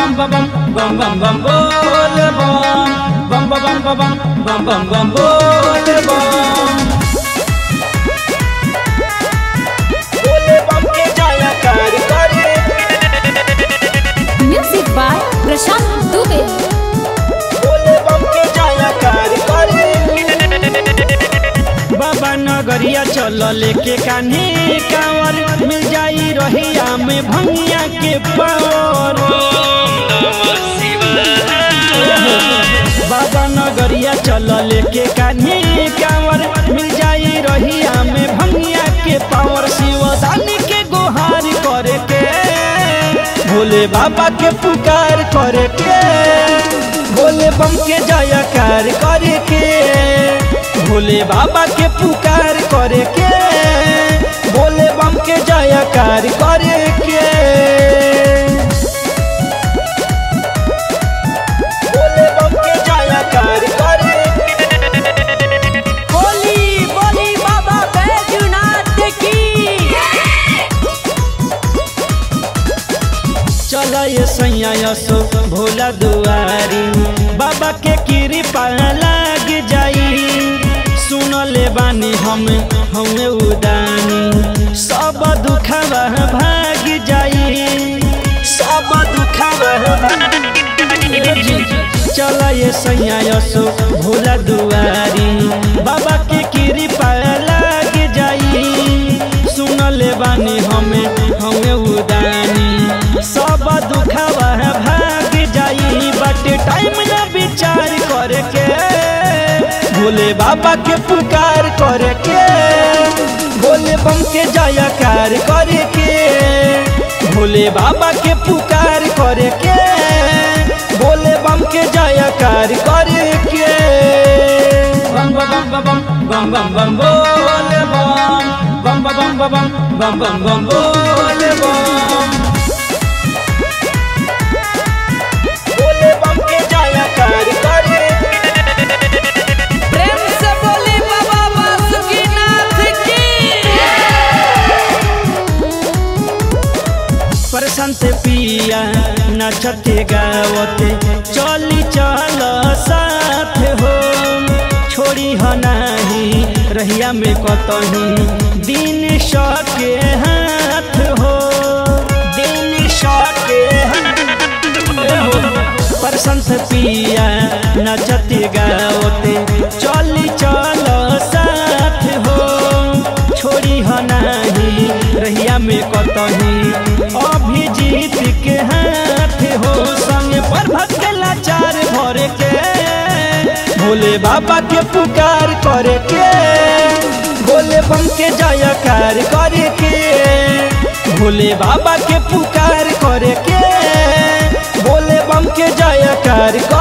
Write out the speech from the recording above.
bam bam bam bam bam bam bole bam bam bam bam bam bam bam bam bam bole bam बोले बम के जाया कार करे music by Prashant Dubey बोले बम के जाया कार करे बाबा नगरिया चल लेके कान्हे कांवर मिल जाई रहिया में भंगिया के पावर बाबा नगरिया चल लेके कान्हे कांवर मिल जाई रहिया में भंगिया के पावर शिवदानी के गुहार करे के भोले बाबा के पुकार करे के भोले बम के जयकार करे के भोले बाबा के पुकार करे के भोले बम के जयकार करे के बोले बम के जाया कार करे बोली बोली बाबा बैजूनाथ की चल ये सैया यसो भोला दुआरी बाबा के कृपा लाग जाई सुन ले बानी हम हमें उदानी सब दुखवा भाग जाई सब दुखवा चल ये सैया यसो भोला दुआरी बाबा के कृपा लाग जाई सुन ले बानी हमें हमें उदानी सब दुखवा भाग जाई बट टाइम ना विचार करे के भोले बाबा के पुकार करे के भोले बम के जयकार करे के भोले बाबा के पुकार करे के भोले बम के जयकार करे के बम बम बम बम बम बम बोले बम बम बम बम बम बम बम बोले बम बोले बम के जाया कार करे प्रेम से बोली बाबा बासुकीनाथ की प्रशांत पिया नचते गावते चली चल साथ हो छोड़ी ह नाही रहिया में कतही दिन सके हाथ हो दिन सके प्रशंस पिया नचते गावते चली चल साथ हो छोड़ी ह नाही रहिया में कतही अभिजीत के हाथ हो संग पर भक्तला चार भरे के भोले बाबा के पुकार करे के भोले बम के जयकार करे के भोले बाबा के पुकार करे के भोले बम के जयकार करे